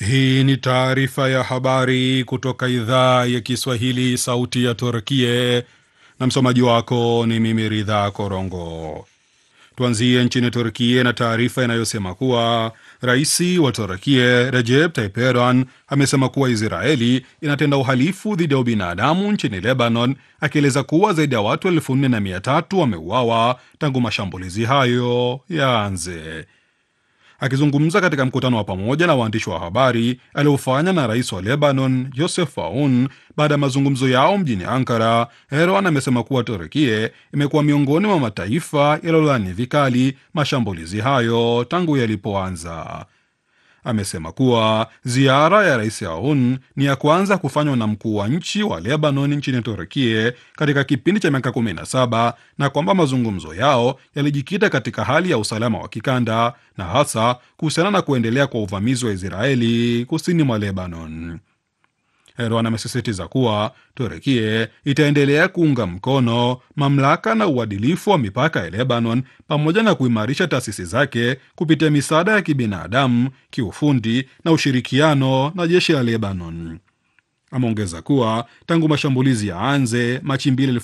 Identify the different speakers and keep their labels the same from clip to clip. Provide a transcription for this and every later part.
Speaker 1: Hii ni taarifa ya habari kutoka idhaa ya Kiswahili, sauti ya Turkie, na msomaji wako ni mimi Ridha Korongo. Tuanzie nchini Turkie na taarifa inayosema kuwa rais wa Turkie Recep Tayyip Erdogan amesema kuwa Israeli inatenda uhalifu dhidi ya ubinadamu nchini Lebanon, akieleza kuwa zaidi ya watu elfu nne na mia tatu wameuawa tangu mashambulizi hayo yaanze. Akizungumza katika mkutano wa pamoja na waandishi wa habari aliofanya na rais wa Lebanon Joseph Aoun baada ya mazungumzo yao mjini Ankara, Erdogan amesema kuwa Turkie imekuwa miongoni mwa mataifa yaliyolaani vikali mashambulizi hayo tangu yalipoanza. Amesema kuwa ziara ya rais Aoun ni ya kwanza kufanywa na mkuu wa nchi wa Lebanon nchini Turkie katika kipindi cha miaka 17 na kwamba mazungumzo yao yalijikita katika hali ya usalama wa kikanda na hasa kuhusiana na kuendelea kwa uvamizi wa Israeli kusini mwa Lebanon. Erdogan amesisitiza kuwa Turkie itaendelea kuunga mkono mamlaka na uadilifu wa mipaka ya Lebanon pamoja na kuimarisha taasisi zake kupitia misaada ya kibinadamu, kiufundi na ushirikiano na jeshi la Lebanon. Ameongeza kuwa tangu mashambulizi ya anze Machi 2,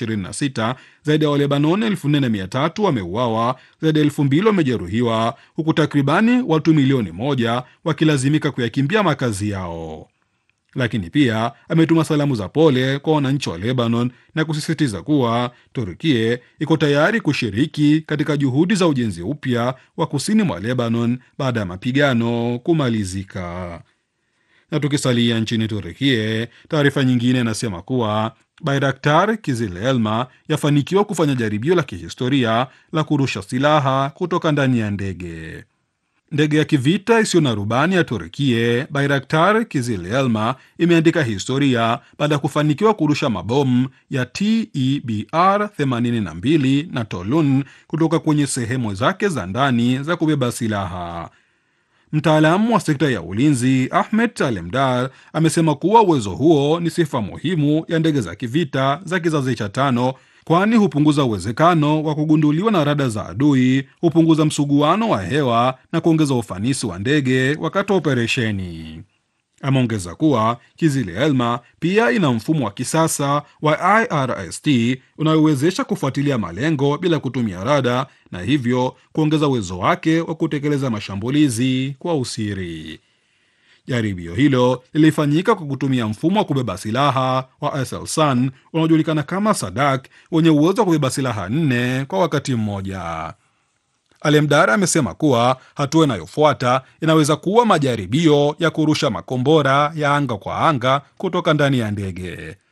Speaker 1: 2026 zaidi ya Walebanoni 4300 wameuawa, zaidi ya 2000 wamejeruhiwa, huku takribani watu milioni moja wakilazimika kuyakimbia makazi yao lakini pia ametuma salamu za pole kwa wananchi wa Lebanon na kusisitiza kuwa Turkie iko tayari kushiriki katika juhudi za ujenzi upya wa kusini mwa Lebanon baada ya mapigano kumalizika. Na tukisalia nchini Turkie, taarifa nyingine inasema kuwa Bayraktar Kizil-Elma yafanikiwa kufanya jaribio la kihistoria la kurusha silaha kutoka ndani ya ndege. Ndege ya kivita isiyo na rubani ya Turkie Bayraktar Kizil-Elma imeandika historia baada ya kufanikiwa kurusha mabomu ya TEBR 82 na Tolun kutoka kwenye sehemu zake za ndani za kubeba silaha. Mtaalamu wa sekta ya ulinzi Ahmed Talemdar amesema kuwa uwezo huo ni sifa muhimu ya ndege za kivita za kizazi cha tano kwani hupunguza uwezekano wa kugunduliwa na rada za adui, hupunguza msuguano wa hewa na kuongeza ufanisi wa ndege wakati wa operesheni. Ameongeza kuwa Kizil-Elma pia ina mfumo wa kisasa wa IRST unayowezesha kufuatilia malengo bila kutumia rada na hivyo kuongeza uwezo wake wa kutekeleza mashambulizi kwa usiri. Jaribio hilo lilifanyika kwa kutumia mfumo wa kubeba silaha wa Aselsan unaojulikana kama Sadak wenye uwezo wa kubeba silaha nne kwa wakati mmoja. Alemdara amesema kuwa hatua inayofuata inaweza kuwa majaribio ya kurusha makombora ya anga kwa anga kutoka ndani ya ndege.